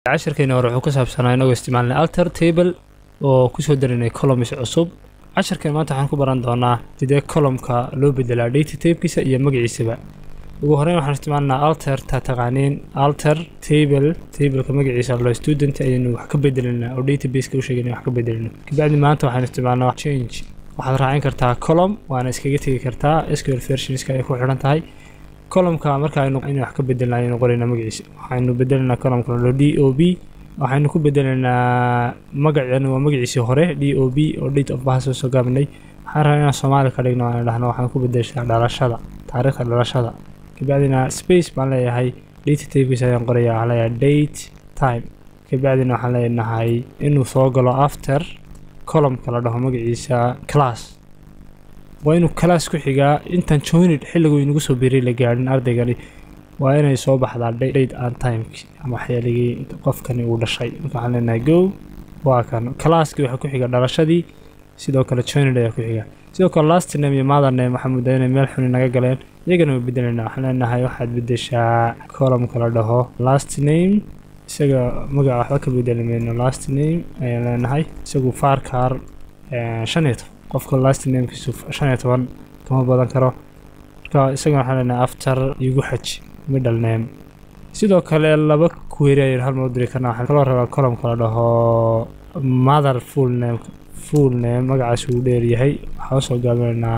casharkeeni hore wuxuu ku saabsanaa inagoo isticmaalnay alter table oo kusoo darinay columns cusub casharkeen maanta waxaan ku baran doonaa sidee columnka loo bedelaa data tabekiisa iyo magaciisaba ugu horreyn waxaan isticmaalnaa alter ta taqaaniin alter table tableka magaciisa lo student ayaynu wax ka bedelinaa oo databaseka u sheegay wax ka bedelino kabacdi maanta waxaan isticmaalnaa change waxaad raacin kartaa column waana iskaga tegi kartaa sql versionska ay ku xidhan tahay columnka marka aynu in wax ka bedelna ayaynu qoraynaa magaciisa waxaynu bedelinaa columnka lo d o b waxaynu ku bedelinaa magaceenu waa magaciisii hore d o b oo date of birth soo gaabnay waxaan rabaa inaan soomaali ka dhigno aan dhahno waxaan ku bedeshaa dhalashada taariikhda dhalashada kabacdina space baan leeyahay data tabekiisa ayaan qoraya waxaan leeyahay date time kabacdina waxaan leenahay inuu soo galo after columnka la dhaho magaciisa class waa inuu class ku xigaa intaan joined xilligu inagu soo biray la gaadhin ardaygani waa inay soo baxdaa date and timeki ama xilligii qofkani uu dhashay marka waxaan leenahay go waa kan classkii waxaa ku xiga dhalashadii sidoo kale joined ayaa ku xiga sidoo kale last name iyo mother name waxaa muddaa inay meel xuni naga galeen iyagana waa bedelayna waxaan leenahay waxaad bedeshaa columnka la dhaho last name isaga magaca waxba ka bedeli mayno last name ayaan leenahay isagu farkar shan iyo toban qofka last namekiisu shan iyo toban kama badan karo marka isagana waxaan leenahay after igu xaj middle name sidoo kale laba query ayaynu hal mar u diri karnaa waxaan kaloo rabaa columnka la dhaho mother full name full name magacaas uu dheer yahay waxaan usoo gaabinaynaa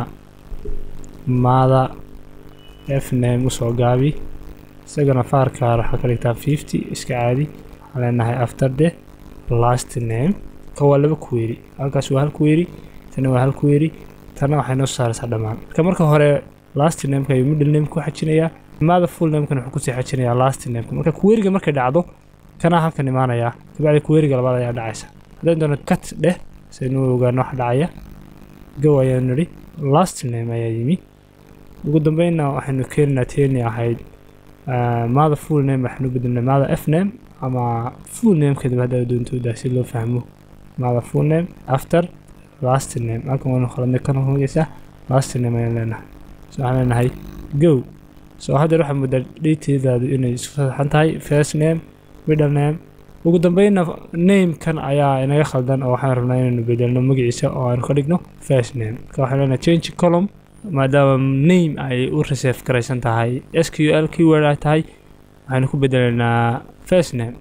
mother f name usoo gaabi isagana faarkaar waxaa ka dhigtaa fifty iska caadi waxaan leenahay after the last name ka waa laba query halkaas waa hal query tana waa hal query tana waxay noo saaraysaa dhammaan marka marka hore last nameka ayuu middle name ku xajinayaa mother full namekan wuxuu kusii xajinayaa last nameka marka queryga markay dhacdo kanaa halkan imaanayaa kabacdi queryga labaad ayaa dhacaysa haddaan doono cut dheh saynu ogaano wax dhacaya go ayaanu nidhi last name ayaa yimi ugu dambeynna waxaynu keeninaa teeni ahayd mother full name waxaanu bedelnay mother f name ama full namekeedaba haddaa doontooda si loo fahmo mother full name after last name halkan waynu khaladnay kan hogeysa last name ayaan leenahay so waxaan leenahay go so haddeer waxaa muddaa dhateedaadu inay isku saxan tahay first name middle name ugu dambeynna namekan ayaa inaga khaldan oo waxaan rabnaa inaynu bedelno magaciisa oo aanu ka dhigno first name marka waxaan leenahay change column maadaama name ay u reserve garaysan tahay s q l keyword ay tahay waxaynu ku bedelaynaa first name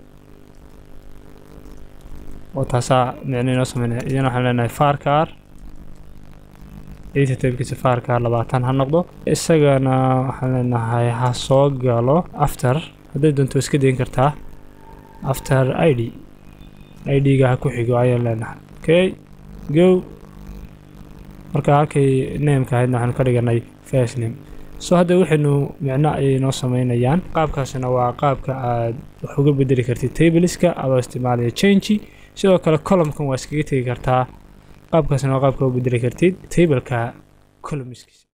oo taasaa micno inoo sameynaya iyana waxaan leenahay farkar data tabekiisa farkar labaatan ha noqdo isagana waxaan leenahay ha soo galo after hadday doonto iska dayn kartaa after i d i d-ga ha ku xigo ayaan leenahay okay go marka halkay nameka ahaydna waxaanu ka dhiganay first name so hadda waxaynu micno ayay noo sameynayaan qaabkaasina waa qaabka aad wax uga bedeli kartid tableska adoo isticmaalaya change sidoo kale columnkan waa iskaga tegi kartaa qaabkaasina waa qaabka u bedeli kartid tableka columnskiisa